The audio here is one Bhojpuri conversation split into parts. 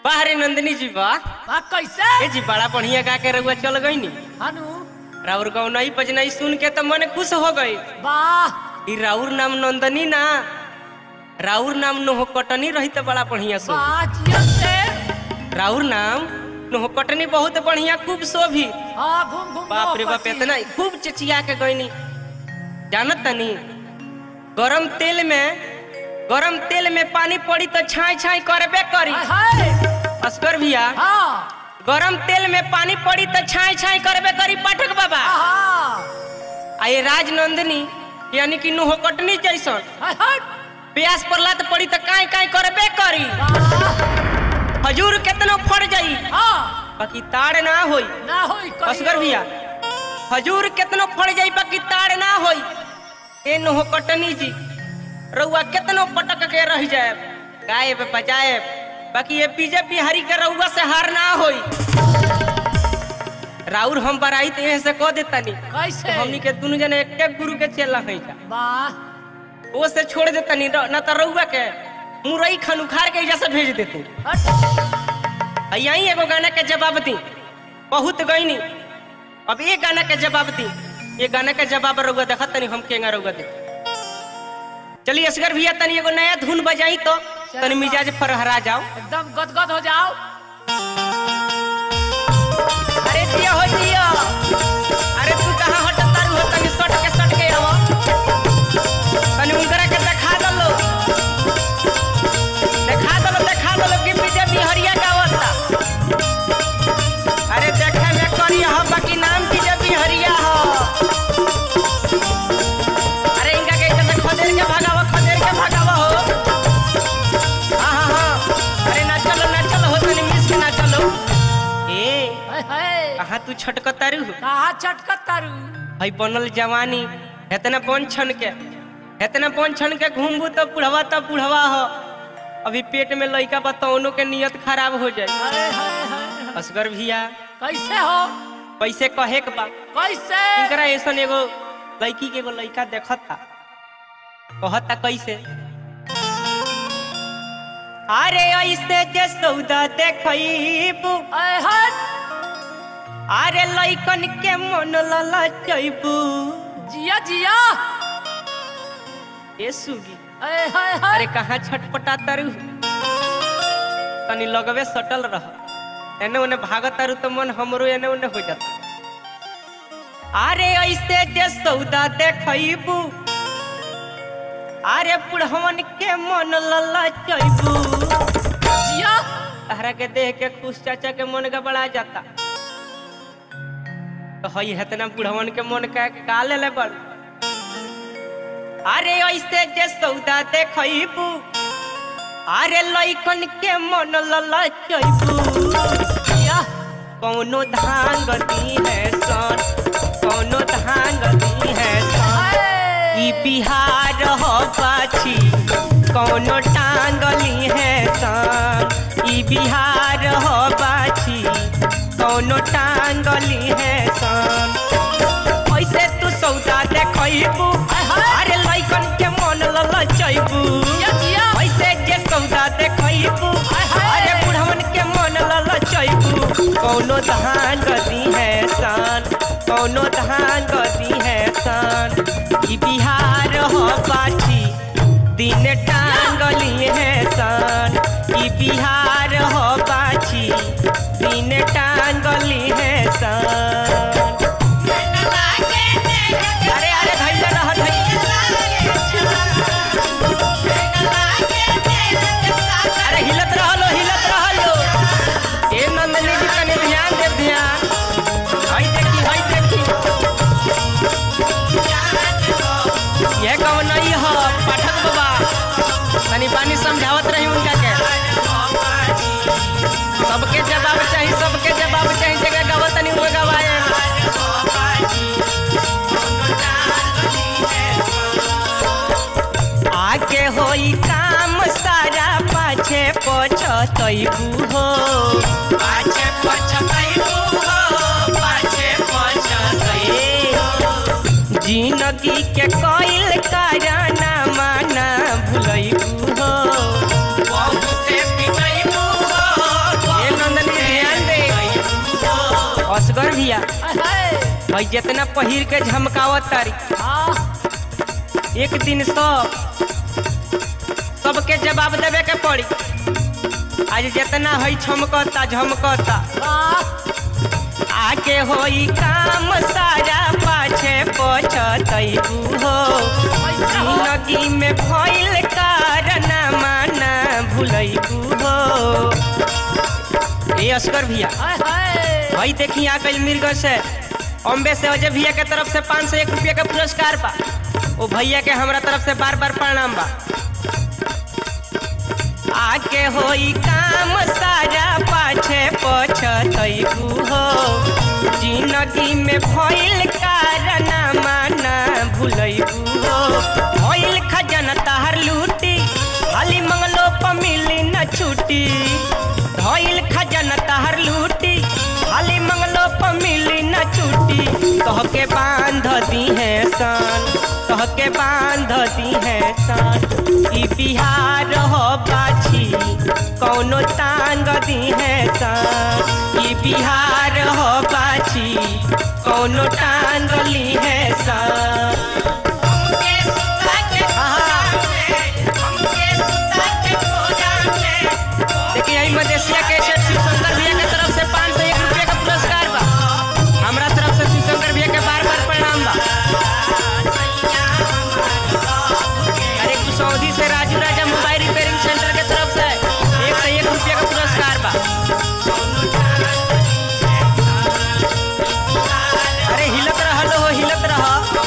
बाहरे नंदिनी जी बा बा कैसे ए जी बड़ा बढ़िया गा के रउआ चल गई नी हनु राउर गौनई बजनई सुन के तो मन खुश हो गई वाह ई राउर नाम नंदनी ना राउर नाम नोह कटनी रही तो बड़ा बढ़िया सो वाह जियत से राउर नाम नोह कटनी बहुत बढ़िया खूब शोभी हाँ घूम घूम बाप रे लो बाप पति। इतना खूब चिचिया के गईनी जानत तनी गरम तेल में गरम तेल में पानी पड़ी तो छाई छाई करबे करी हाय हाय अस्कर भैया हाँ गरम तेल में पानी पड़ी तो छाई छाई करबे करी पाठक बाबा आहा आ ये राजनंदिनी यानी कि नुह कटनी जैसन हाय हाय प्यास पड़ला तो पड़ी तो काई काई करबे करी वाह हजूर केतनो फड़ जाई हाँ बाकी ताड़ ना होई ना होई कहियो। असगर भैया हजूर केतनो फड़ जाई बाकी ताड़ ना होई ए नुह कटनी जी रउआ केतनो पटक के रह जाए गायब बजाए बाकी ये बीजेपी हरी के रउआ से हार ना होई राउर हम बराई तो यहीं से कह देतानी कैसे हमनी के दुनु जने एक एक गुरु के चेला है जा वाह वो से छोड़ देतानी न त रउआ के मुरई खन उखाड़ के एजा से भेज देते हट यही एगो गाना के जवाब दी बहुत गईनी अब ये गाना के जवाब दी ये गाना के जवाब रउआ देखा तनी हम केंगा रउआ दे चलिए असगर भैया तनी एगो नया धुन बजाई तो तनी मिजाज फरहरा जाओ एकदम गदगद हो जाओ अरे जिया हो जिया अरे तू कहाँ हट तारू हो तनी सट के सट के आवा तनी उनकरा के देखा दलो देखा दलो देखा दलो कि बीजेपी हरिया गावता अरे देखे में करिया हो बाकी नाम बीजेपी हरिया हो अरे इनका के इधर से खदेड़ के भगावा खदेड़ के भगावा हो हाँ हाँ हाँ अरे ना चलो ना चलो हो तनी मिस के ना चलो ए हाय हाय कहाँ तू छटकतारू कहा चटकत तारू हई बनल जवानी हेतना बन छन के हेतना बन छन के घूमबू तो बुढ़वा तो बुढ़वा हो अभी पेट में लइका बतौनो के नियत खराब हो जाए हाय हाय हाय हाय। असगर भैया कैसे हो पैसे कहे के बा कैसे इनकरा ऐसन एगो लड़की के एगो लड़का देखता कहता कैसे अरे ऐसे जे सौदा देखईबू हाय हाय अरे लइकन के मन ललचैबू जिया जिया ए सुगी हाय हाय हाय अरे कहाँ छटपटा तारू तनी लगवे सटल रह एने ओने भागत तारू तो मन हमरो एने ओने हो जाता अरे ऐसे जे सौदा देखईबू अरे बुढ़वन के मन ललचैबू जिया तहरा के देख के खुश चाचा के मन गबड़ा जाता तो हई हेतना बुढ़वन के मन का का ले ले बड़ अरे ऐसे जे सौदा देखईबू अरे लइकन के मन ललचैबू जिया कौनो धान गती है सन कौनो धान गती है सन हाय ई बिहार हो पाछी कौनो टांगली है सन ई बिहार हो पाछी कौनो टांगली है सन ऐसे तू सौदा देखबू अरे लइकन के मन ललचैबू जिया जिया ऐसे जे सौदा देखबू अरे बुढ़वन के मन ललचैबू कौनो धान गदी है सन कौनो धान गदी है सन ई बिहार हो पाछी दिन टांगली है सन ई बिहार हो पाछी दिन टांगली है सन अरे अरे धैले रह अरे हिलत रहलो हिलत रहलो ए नंदनी जी तनी ध्यान दे ध्यान हई देखी हई देखी ये कौन नहीं हो पाठक बाबा तनी पानी समझावत रही उनका के सबके जवाब चाहिए सबके जवाब चाहिए जगह गावत तनी वो गवाए आगे होई काम सारा पाछे पछतैबू हो पाछे पछतैबू हो पाछे पछतैबू जिंदगी के कोइल कराना माना भुलैबू हो बहुते पिटैबू हो असगर भैया हाय हाय भाई जितना पहिर के झमकावत तारी हाँ एक दिन सब सबके जवाब देवे के पड़ी आज जितना है छमकता झमकता वाह आगे होई काम सारा पाछे पछतैबू हो जिंदगी में भइल कारण माना भूलैबू हो ए अस्कर भैया हाय हाय भाई देखी आ गई मिर्ग से अम्बे से अजय भैया के तरफ से पाँच सौ एक रुपया का पुरस्कार बा ओ भैया के हमरा तरफ से बार बार प्रणाम बा आके होई काम सारा पाछे पछतैबू हो जिंदगी में भइल कारण माना भूलैबू हो भइल खजाना तहर लूटी खाली मंगलो प मिली न छुट्टी भइल खजाना तहर लूटी खाली मंगलो प मिली न छुट्टी कह के बांध दी है सन कह के बांध दी है सन ई बिहार हो बाछी कौनो टांग दी है सन ई बिहार हो बाछी कौनो टांग ली है सन देखिए यही मदेशिया के सेठ शिवशंकर भैया के तरफ से पाँच सौ एक रुपये का पुरस्कार बा हमरा तरफ से शिवशंकर भैया के बार बार प्रणाम बा अरे कुसौदी से Raju Raja mobile repairing centre के तरफ से एक सौ एक रुपये का पुरस्कार बा अरे हिलत रहल हो हिलत रह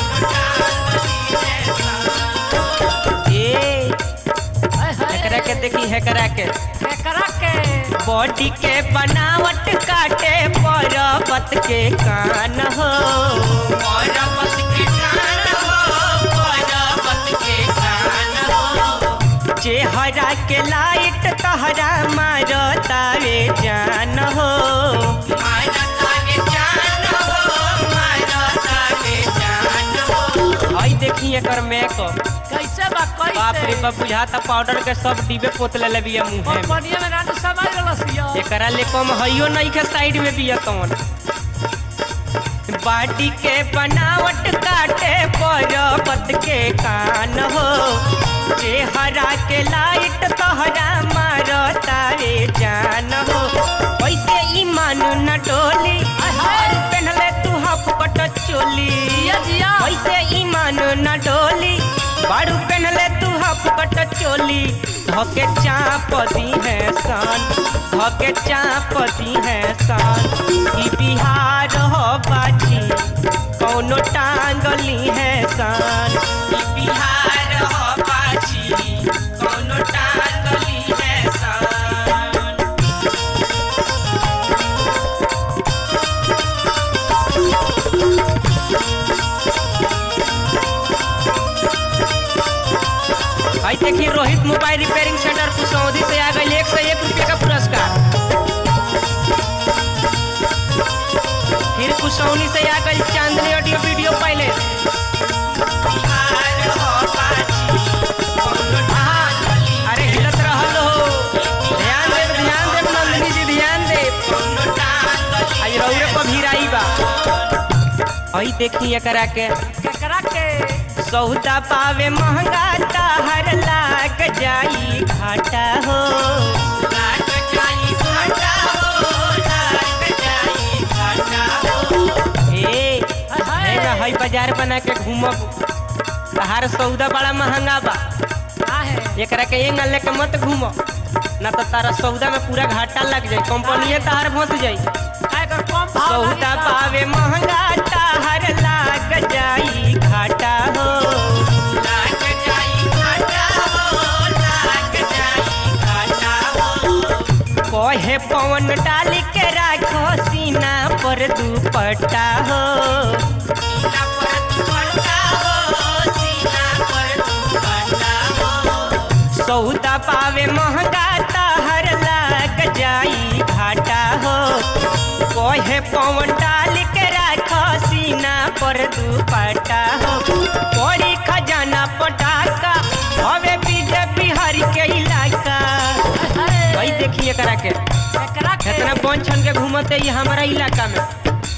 ए हाय हाय एकरा के देखी है करा के केकरा के बॉडी के बनावट काटे पर्वत के कान हो पर्वत के कान हो पर्वत के कान हो चेहरा के लाइट तहरा मारो तारे जान हो मारो तारे जान हो मारो तारे जान हो आई देखी एकर मेकअप कैसे बा कैसे बाप रे बाप बुझाता पाउडर के सब डिबे पोतले ले बिया मुंह में कंपनिया में नाटक समाज रलसिया एकरा ले कम हइयो नहीं के साइड में बिया कौन बाटी के बनावट काटे पर्वत के कान हो चेहरा के लाइट तहरा मारो तारे जान हो वैसे ईमान न डोली और पहनले तू हाफ कट चोली जिया जिया वैसे ईमान न डोली बारू पहनले तू हाफ कट चोली धके चाप दी है सन धके चाप दी है सन ई बिहार हो बाजी कौनो टांगली है सन ई बिहार हो बाजी कौनो टांगली है सन भाई देखिए Rohit mobile repairing centre Kusaudi से आ गई एक सौ एक रुपये का पुरस्कार फिर कुसौनी से आ गई चांदनी ऑडियो वीडियो पहले अरे हिलत रहल हो ध्यान देव ध्यान देव नंदिनी जी ध्यान देव आज रौरे पर भीराई बा आई देखी एकरा के केकरा के सौदा पावे महंगा ताहर लाग जाई घाटा हो लाग जाई घाटा हो लाग जाई घाटा हो ए हाय हाय है ना हई बाजार बना के घूमब तहार सौदा बड़ा महंगा बा का है एकरा के एंग लेके मत घूम ना तो तारा सौदा में पूरा घाटा लग जाई कंपनीए तहार फंस जाई काय कर कम भाव सौदा लागी पावे महंगा ताहर लाग जाई घाटा हो लाग जाई घाटा हो लाग जाई घाटा हो कहे पवन डाली के राखो सीना पर दुपट्टा हो सीना पर दुपट्टा हो सीना पर दुपट्टा हो सौदा पावे महंगा ताहर लाग जाई घाटा हो कहे पवन डाल के राखो सीना पर दुपट्टा हो पड़ी खजाना पटाका हवे बीजे बिहार के इलाका हाय भाई देखिए करा के केकरा के कितना बन छन के घूमते ये हमारा इलाका में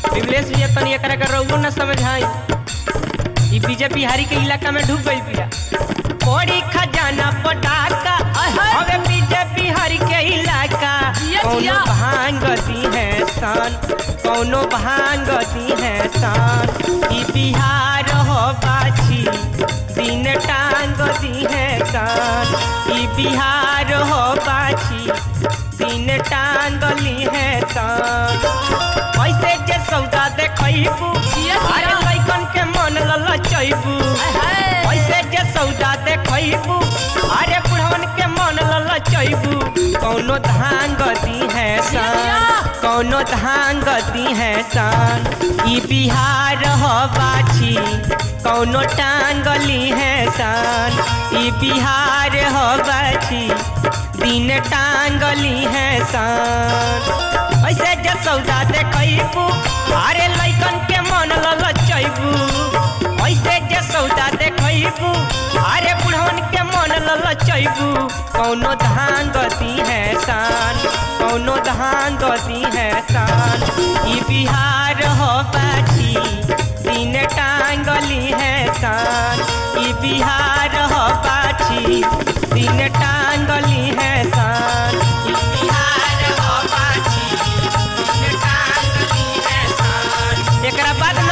विमलेश भैया तनी एकरा के रउओ न समझाई ई बीजे बिहारी के इलाका में ढुक गई बिया बड़ी खजाना पटाखा हवे बीजे बिहारी के इलाका जिया, कौनो जिया। भांग दी है शान कौनो भांग दी है शान ई बिहार हो बाछी दिन टांग दी है शान ई बिहार हो बाछी दिन टांगली है शान ऐसे जे सौदा देखैबू जिया, जिया। अरे लइकन के मन ललचैबू ऐसे जे सौदा देखैबू अरे बुढ़वन के मन ललचैबू कौनो धान गदी है शान कौनो धान गदी है शान ई बिहार हो बाछी कौनो टांगली है शान ई बिहार हो बाछी दिन टांगली है शान ऐसे जे सौदा देखैबू अरे लइकन के मन ललचैबू ऐसे जे सौदा देखैबू अरे बुढ़वन के मन ललचैबू कौनो धान गति है शान कौनो धान गति है शान ई बिहार हो बाछी दिन टांगली है शान ई बिहार हो बाछी दिन टांगली है शान ई बिहार हो बाछी दिन टांगली है शान एकरा बाद